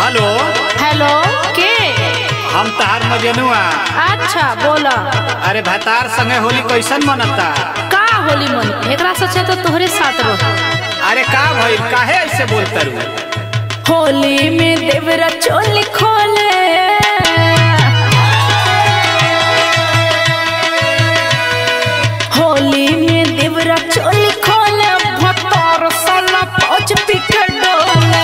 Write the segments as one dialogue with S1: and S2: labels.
S1: hello
S2: hello के
S1: हम तहार मजनुआ
S2: अच्छा बोला
S1: अरे भतार संगे होली कैसन मनता
S2: का होली मन एकरा सोचे तो तोहरे साथ रह
S1: अरे का भइल काहे ऐसे बोलता रू
S2: होली में देवरा चोली खोले होली में देवरा चोली खोले भतर साला पहुंच पिके डोले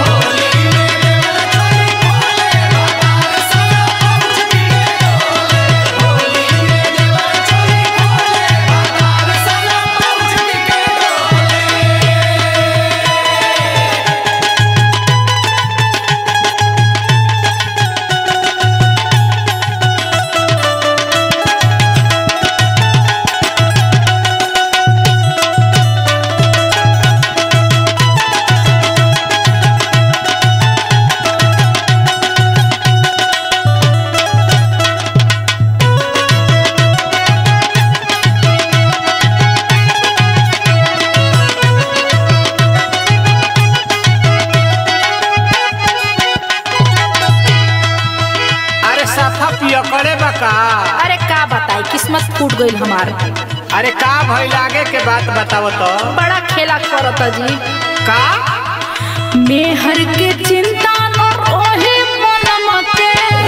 S1: अरे सफा पिया करे बा का
S2: अरे का बताई किस्मत फूट गईल हमार
S1: अरे का भइल आगे के बात बताव तो
S2: बड़ा खेला करता जी
S1: का
S2: मेहर के चिंता न रोहे मनम के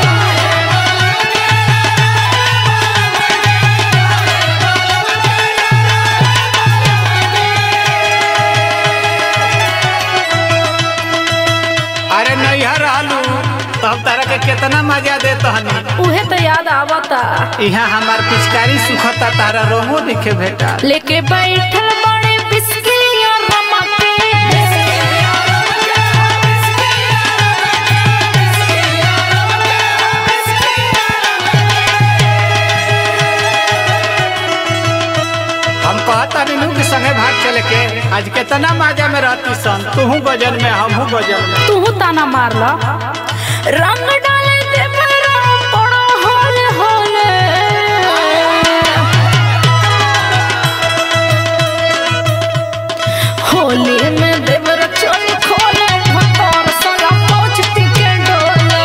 S1: अरे नैहर रहलू तो हम तारा के कितना मजा दे तहनी
S2: उहे तो याद आवता
S1: यहाँ हमार पिचकारी सुखता तारा रोमो दिखे भेटा
S2: लेके बैठल बड़े बिस्किया रमा के
S1: हम कहता नीनू के संगे भाग चले के आज कितना मजा में रहती सन तूहू गजन में हमहू गजन में
S2: तू ताना मारला रंग डाले दे मेरा बड़ा होले होले होली में देवर चोली खोले भतर सला पहुंचती के डोले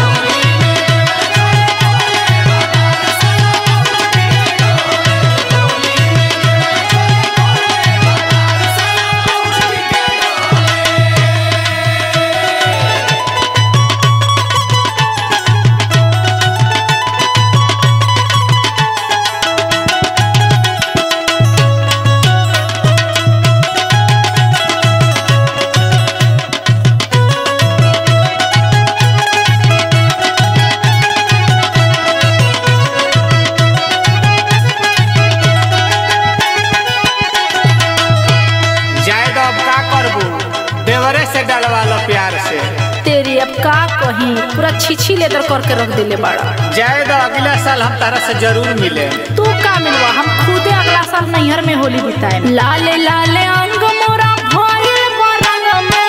S1: जाए तो अब का करबू देवरे से डलवा लो प्यार से
S2: तेरी अब का कहीं पूरा छीछी लेदर करके रख दिले बाड़ा
S1: जाए तो अगला साल हम तारा से जरूर मिले
S2: तू का मिलवा हम खुदे अगला साल नैहर में होली बिताए लाले लाले अंग मोरा भइल बरंग में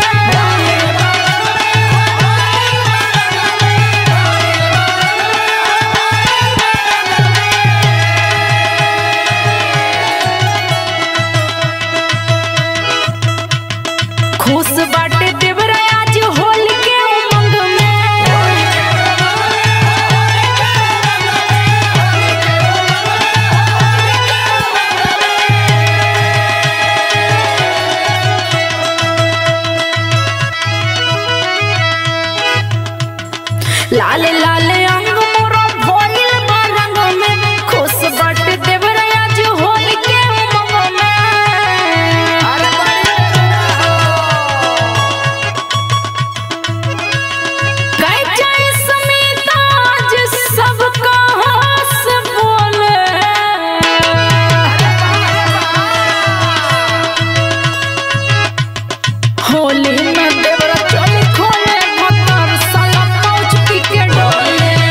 S2: खुश बाटे देवरा आज होली के उमंग में लाले लाले अंग मोरा भइल बा रंग में खुश बाटे देवरा आज होली के उमंग में गई जाए समीता आज सबका हंस बोले होली में देवरा चोली खोले मतर साला पहुंच पी के डोले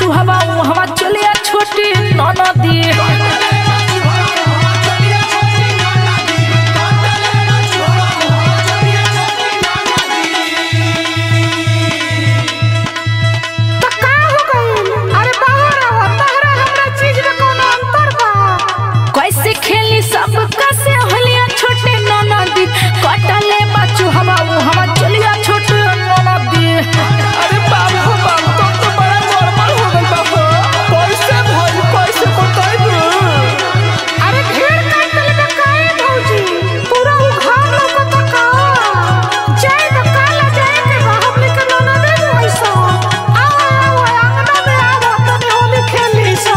S2: बचू हवा हवा चलिया छोटी ननदी
S3: तो का हो गइल अरे बाहर आओ तहरा हमरा चीज में कोनो अंतर बा
S2: कैसे खेली सब कैसे होलिया छोटे ननदी कटले बचू हवा हवा चलिया छोटे ननदी
S4: अरे बाप हो बाप तुम तो बड़ा नॉर्मल हो गई बाप कैसे भइल कैसे बताइबू
S3: अरे ढेर काटल में काहे भौजी पूरा उघार लोकता का जाए तो काला जाए के बा हमनी के नना दे वैसा आओ आओ अंगना में आओ तनी होली खेली सो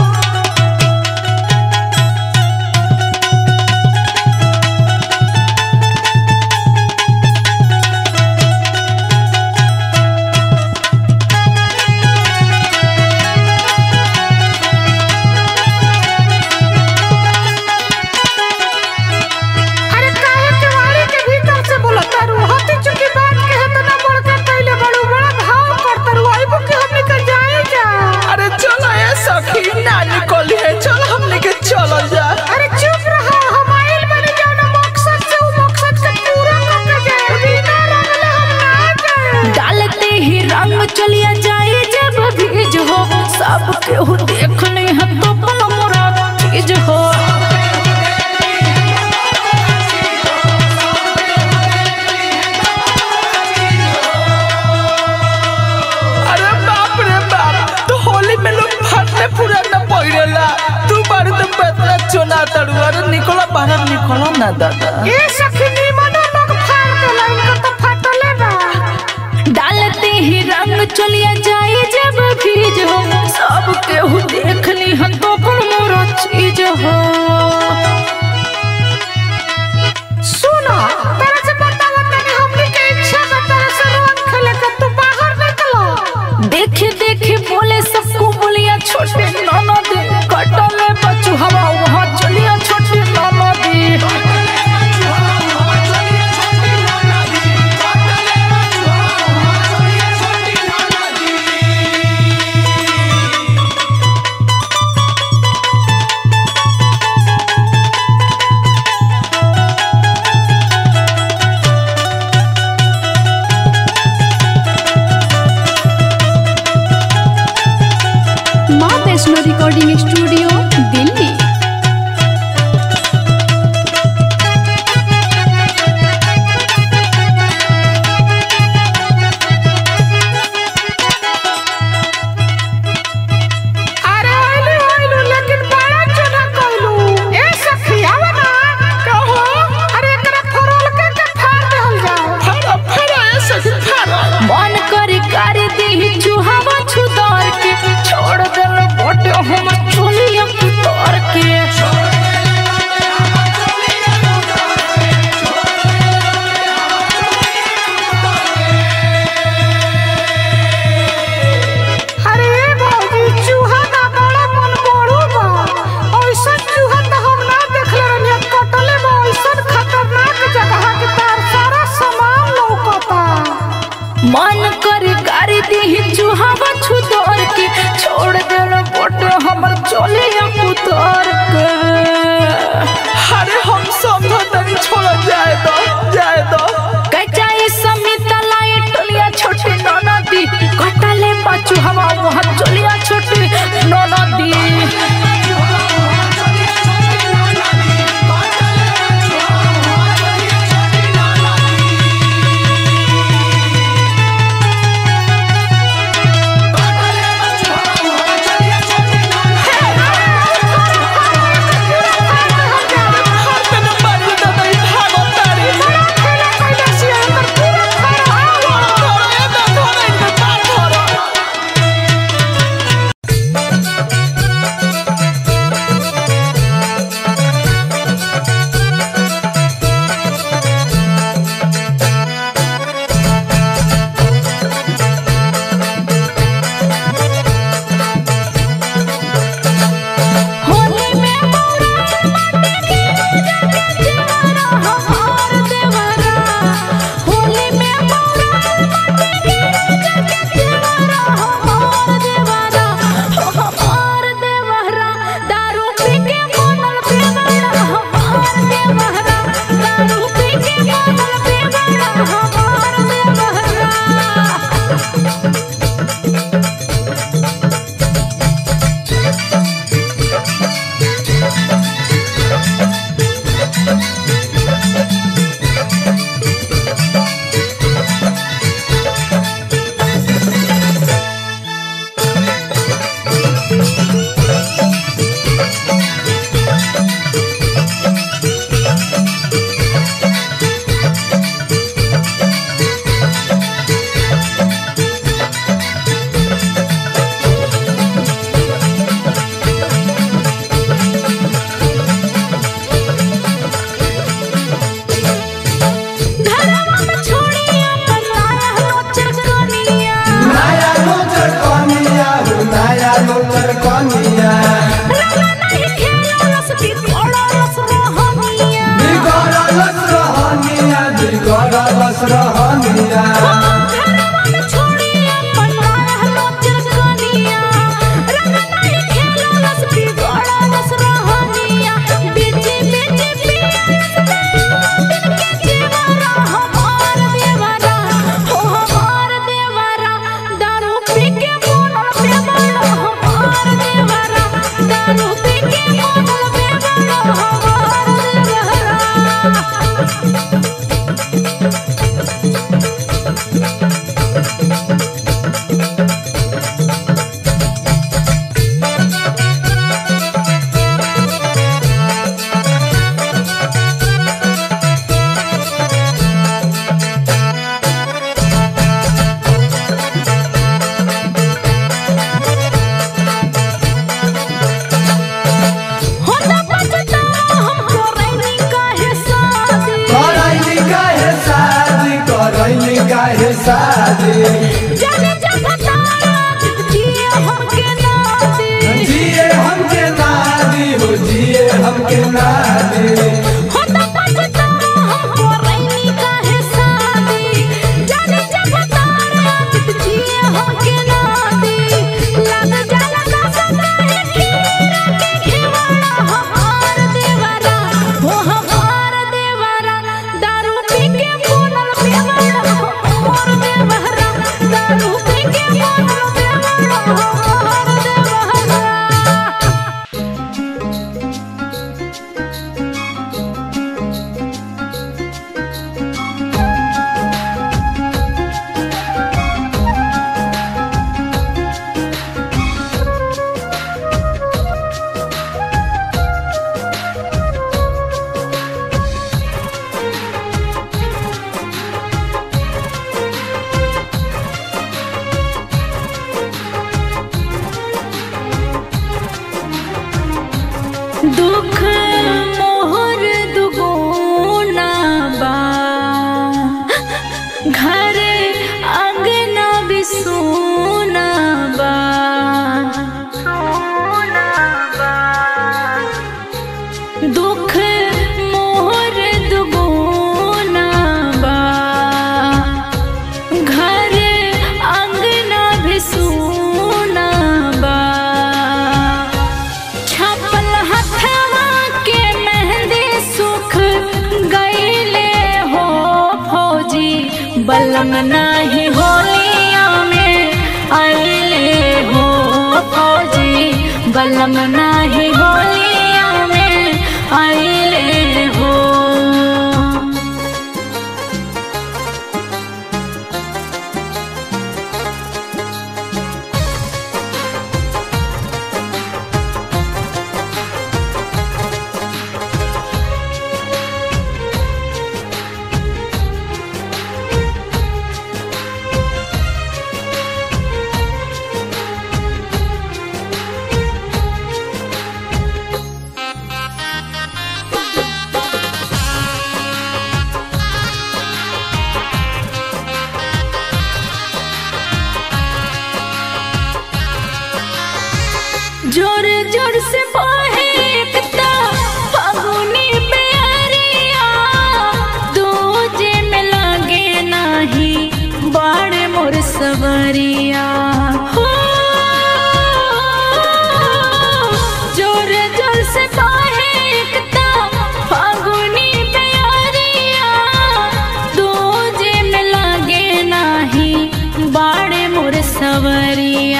S3: अरे काहे केवाड़ी के भीतर से बोलता रू हती चुकी बात के है तो ना बोल के पहले बड़ू बड़ा भाव करता रू आइबो कि हमनी के जाए जा
S4: अरे चलो ए सखी ना निकली है चल हमने के चलो जा
S3: अरे चुप रहो हम आइल बने जाना मकसद से वो मकसद के पूरा करके जाए बिना रंगले हम ना जाए
S2: डालते ही रंग चलिया जाए जब भीज हो सब केहू देखने हम तो पल मोरा चीज हो
S4: अरे बाप रे बाप तो होली में लोग फटने पूरा न पहिरेला तू बारू तो बेतला चोना तड़ू अरे निकलो बाहर निकलो ना दादा
S3: ए सखी निमनो लोग फाड़ देला इनका तो फटले बा
S2: डालते ही रंग चलिया जाए जब भीज हो सब केहू देखनी हम तो पल मोरा चीज हो
S3: सुनो तेरे से बतावा तनी हमनी के इच्छा बा तेरे से रंग खेले के तू बाहर निकलो
S2: देखे देखे बोले सबको बोलिया छोटे ननदी कटले बचू हवा वहाँ चलिया छोटे ननदी
S5: माँ वैष्णो रिकॉर्डिंग स्टूडियो दिल्ली
S3: अरे आइलू आइलू लेकिन बड़ा चुना कइलू ए सखी आवा ना कहो अरे एकरा फरोल के के फाड़ देहल जाओ
S4: फरा फरा ए सखी फरा
S2: मन करे कर दी चूहावा छुदार के छोड़ देल बोटे हम चुनिया उतार के
S3: अरे ए भौजी चूहा ना बड़ा मन बड़ू बा ओइसन चूहा तो हम ना देखले रहनी कटले बा ओइसन खतरनाक जगह के तार सारा सामान लौकता
S2: मन करे कर दी चूहावा छुदार के छोड़ देल बोटे हमर चुनिया उतार के
S4: अरे हम समझो तनी छोड़ जाए दो जाए दो
S2: कचाई समित लाइट टलिया छोटे ननदी कटले बचू हवा वहाँ चलिया छोटे ननदी
S3: ए
S6: बिगड़लस रहनिया करैली काहे शादी करैली काहे शादी
S2: जाने जब जिए हमके ना दे
S6: जिए हमके नादी हो जिए हमके नादी
S2: होता पछता हमको रैनी काहे शादी जाने जब तारा जिए हमके ना दे लग जाला का सदा है खीरा के खिवाड़ा हमार देवरा हो हमार देवरा दारू पी के बोलल बेवड़ा हमार देवरा दारू पी के बोलल बेवड़ा हमार देवरा दुख मोहर दुगुना बा घर अंगना बिसुना बा दुख मोहर दुगुना बा घर अंगना बिसुना बा छपल हथवा के मेहंदी सुख गईले हो फौजी बलम नाही होलिया में आइले हो फौजी बलम नाही होलिया में आइले हो जोर जोर से बहे एकता फागुनी प्यारिया दूजे में लगे नाही बाड़े मोर सवरिया हो जोर जोर से बहे एकता फागुनी प्यारिया दूजे में लगे नाही बाड़े मोर सवरिया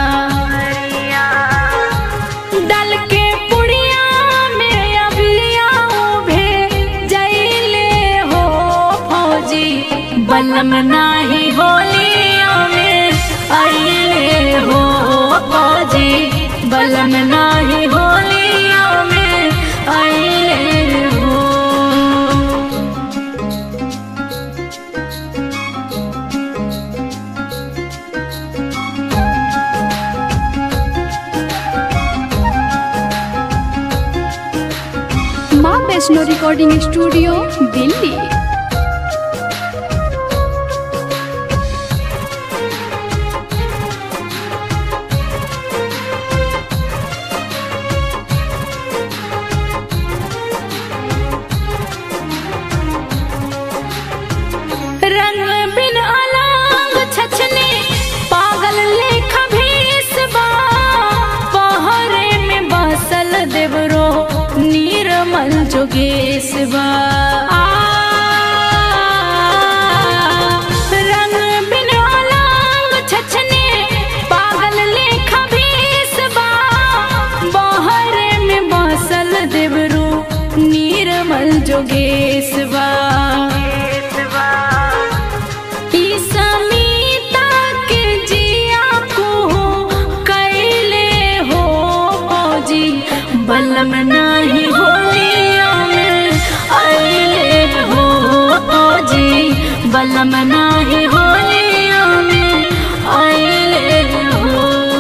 S2: दल के पुड़िया में अबिया उभे जैले हो फौजी बलम नाही होलिया में अइले हो फौजी बलम नाही होलिया में अइले हो
S5: माँ वैष्णो रिकॉर्डिंग स्टूडियो दिल्ली
S2: केसवा आ, रंग बिन लांग छछने पागल लेखा भेसवा बहरे में बसल देवरू नीरमल जोगेशवा ई समीता के जिया को कैले हो फौजी बलम नाही होलिया में अइले हो फौजी बलम नाही होलिया में अइले हो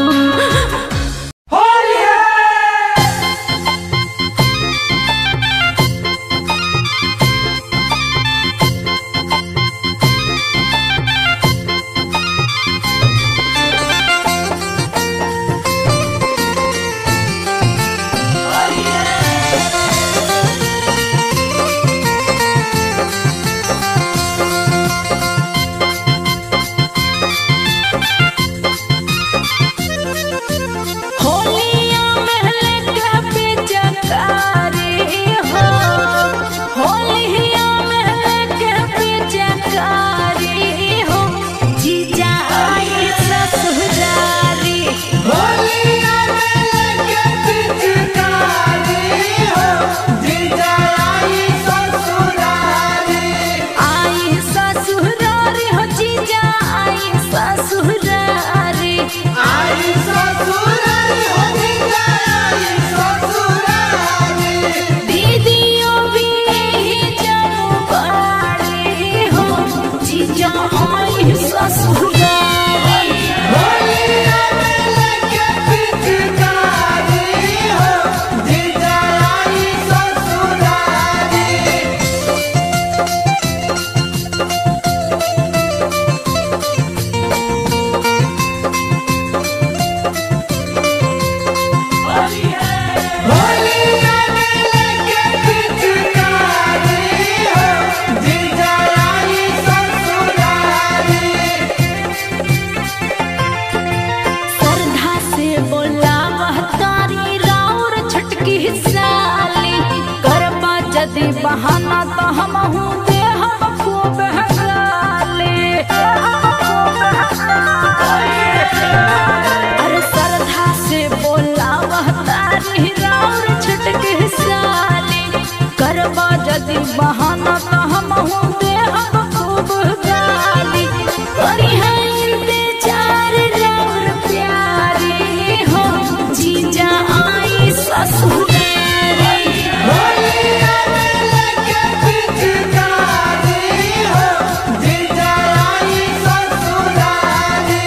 S2: होलिया महल का पिचकारी हो होलिया महल का पिचकारी हो जीजा आई ससुरारी
S6: होलिया में लगे पिचकारी हो जीजा आई ससुरारी
S2: आई ससुरारी हो जीजा आई ससुरारी
S6: आई ससुरारी हो जीजा आई ससुरारी
S2: दीदियों भी यही जानू बाड़ी हो जीजा आई ससुरारी
S6: होलिया में लगे पिचकारी हो जीजा आई ससुरारी होलिया में लगे पिचकारी हो जीजा आई ससुरारी
S2: श्रद्धा से बोला वह तारी राउर छटकी साली करबा जदि बहाना तो हम हूँ दे हम खूब हगाले अरे श्रद्धा से बोला वह तारी राउर छटकी साली करबा जदि बहाना तो हम हूँ दे हम खूब गाली करी है इंतजार राउर प्यारी हो जीजा आई ससुरारी
S6: होलिया में लगे पिचकारी हो जीजा आई ससुरारी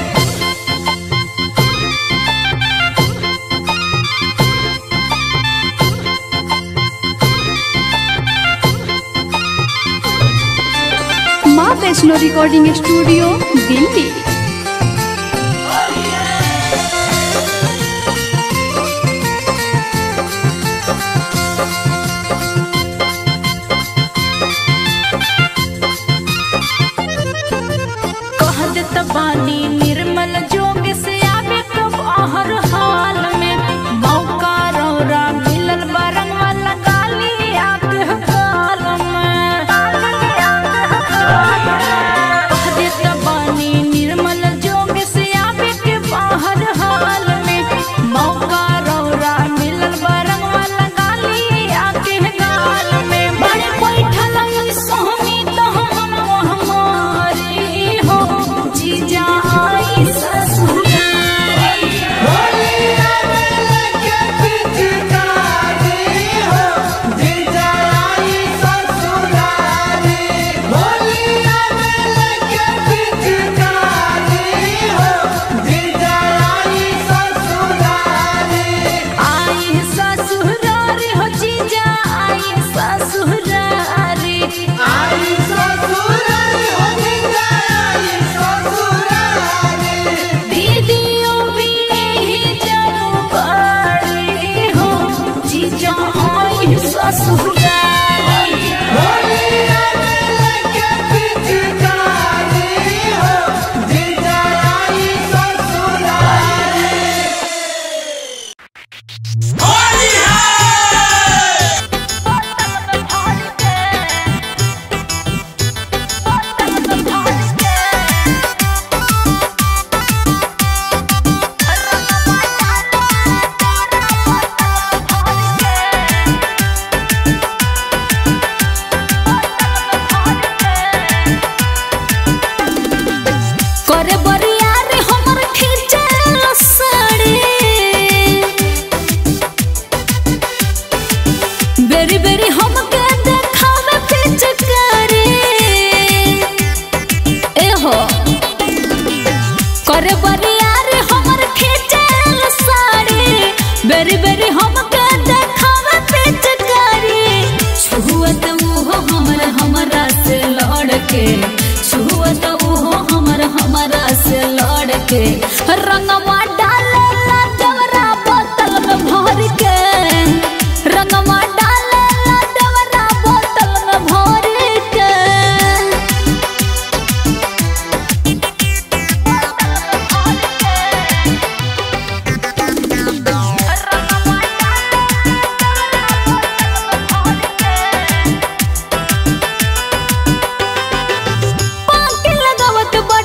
S5: माँ वैष्णो रिकॉर्डिंग स्टूडियो दिल्ली
S2: कह देत बानी निर्मल जोग से आवे कब आहर हाल में मौका रौरा मिलल बरंग वाला गाली आके काल में कह देत बानी निर्मल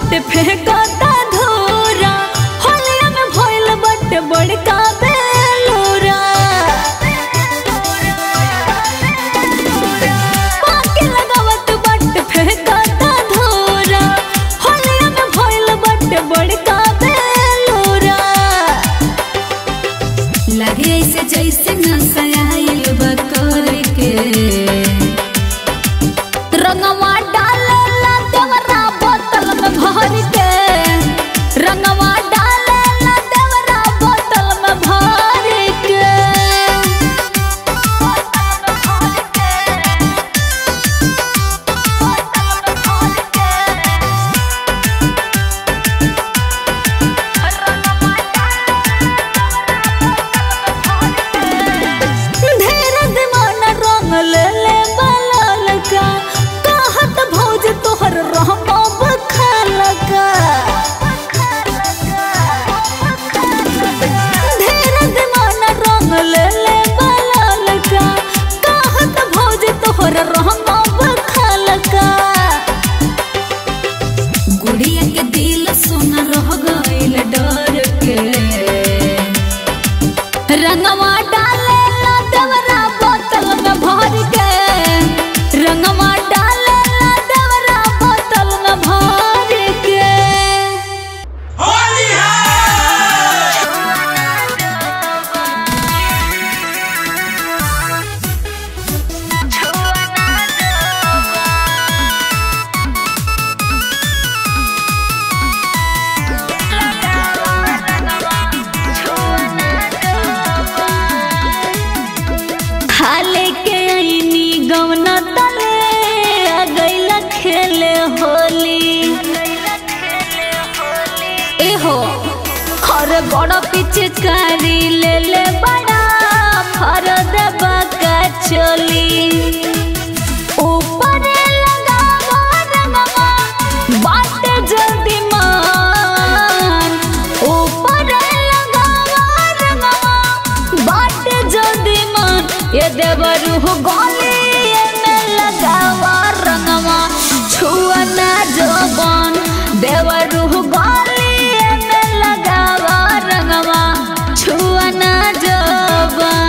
S2: बाटे फेंकता धोरा होलिया में भइल बाटे बड़का बेलोरा पाके लगावत बाटे फेंकता धोरा होलिया में भइल बाटे बड़का बेलोरा लगे ऐसे जैसे नसाइल बकर के रंगवा डालेला देवरा बोतल में भर के रंगवा डालेला देवरा बोतल में भर के ढेर दीवाना रंग ले ले बलाल का कहत भौज तोहर रहबो बखाल का ढेर दीवाना रंग ले ले बलाल का कहत भौज तोहर रहबो बखाल का गुड़िया के दिल सोना रह गइल डर के रंगवा डालेला देवरा बोतल में भर के रंगवा डालेला देवरा बोतल में भर के हाले के आईनी गवना तले आ गईला खेले होली एहो खरे बड़ पिचकारी ले ले बड़ा फर देबा का चोली ऊपर लगावा रंगवा बाटे जल्दी मान ऊपर लगावा रंगवा बाटे जल्दी मान ये देवरू गोली में लगावा रंगवा छुआ ना जोबन देवरू गोली में लगावा रंगवा छुआ ना जोबन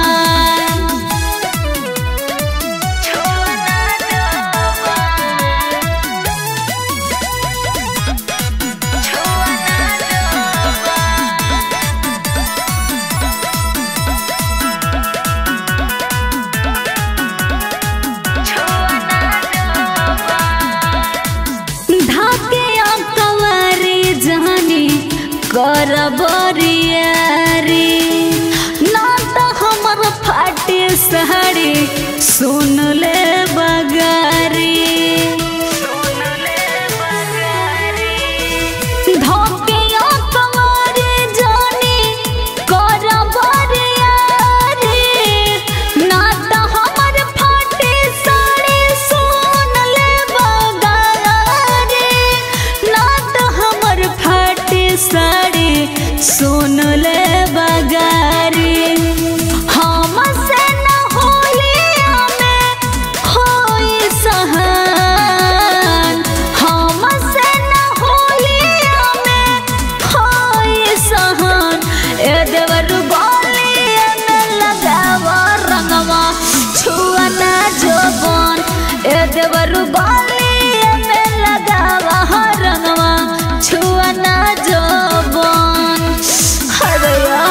S2: धाके कवारी जानी कर बरियारी ना तो हमर फाटे साड़ी सुन ले बगारी धोके कवारी जानी कर बरियारी ना तो हमर फाटे साड़ी सुन ले बगारी ना तो हमर फाटे साड़ी सुन ले बगारी हम से न होलिया में होई सहन हम से न होलिया में होई सहन ए देवर गोलिया में लगावा रंगवा छुआ ना जोबन ए देवर गोलिया में लगावा रंगवा छुआ ना जोबन हरया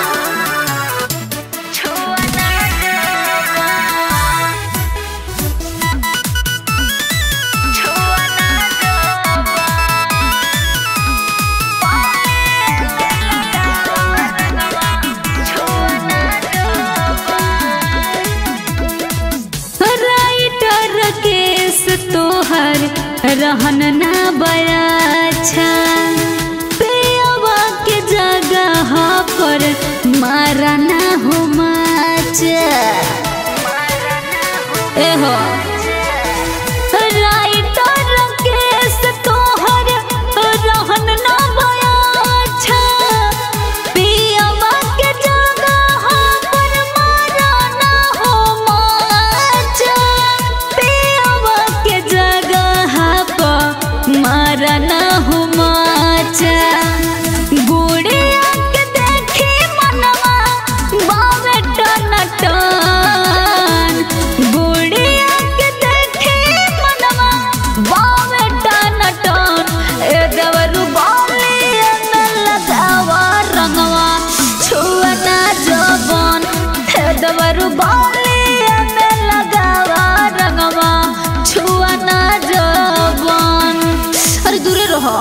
S2: राइटर केस तोहर रहन ना बड़ा अच्छा पेवा के जगह पर मारा ना हो माचा एहो राइटर केस तोहर रहन ना बड़ा अच्छा पियवा के जगह पर मारा ना हो माचा पियवा के जगह पर मारा ना हो माचा हो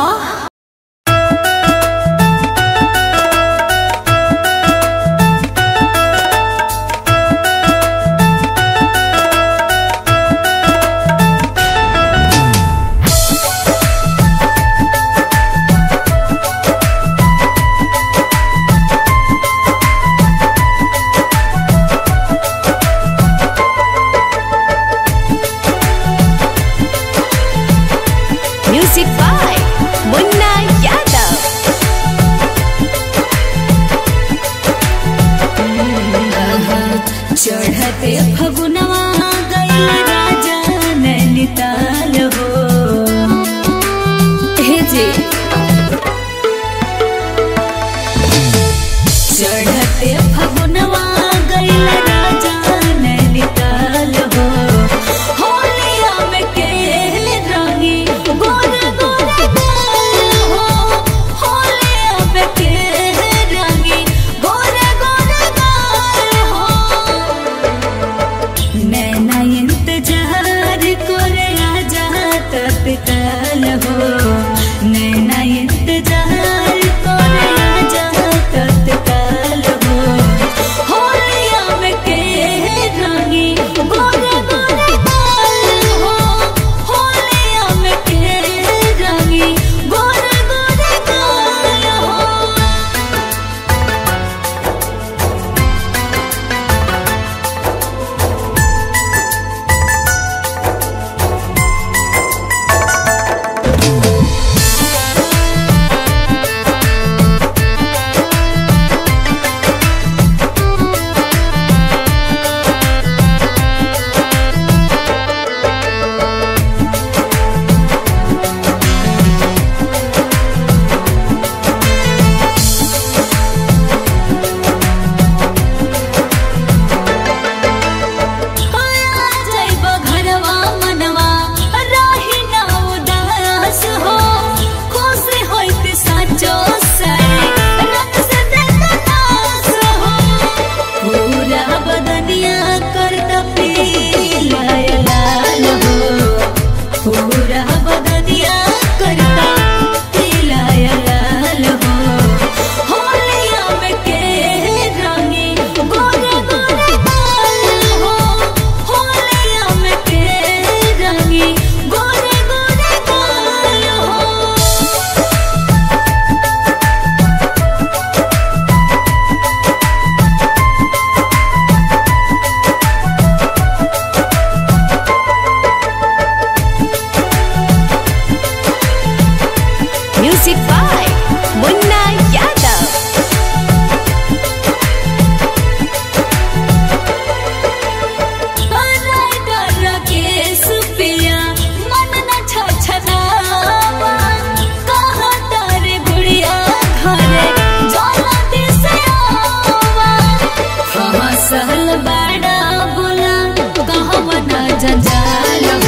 S2: म्यूजिक बाय मुन्ना यादव चढ़ते फगुनवा गईल राजा नैनीताल हो हे जी चढ़ते फगुनवा गईल राजा नैनीताल हो होलिया में केल रंगी गोर गोर गाल हो होलिया में केल रंगी गोर गोर गाल हो नैना इंतजार करे आजा तत्काल हो नैना इंतजार करे आजा तत्काल हो होलिया में के रंगी गोरे गोरे गाल हो होलिया में के रंगी गोरे गोरे गाल हो जैब घरवा मनवा रही ना उदास हो खुश होइत साचो सरे रंग से देखनास हो पूरा बदनिया करत पीला लाल हो पूरा बदनिया करत पीला लाल हो होलिया में के रंगी गोरे गोरे गाल हो होलिया में के रंगी गोरे गोरे गाल हो म्यूजिक बाय मुन्ना यादव सहल बड़ा बोला कहवा ना जंजाल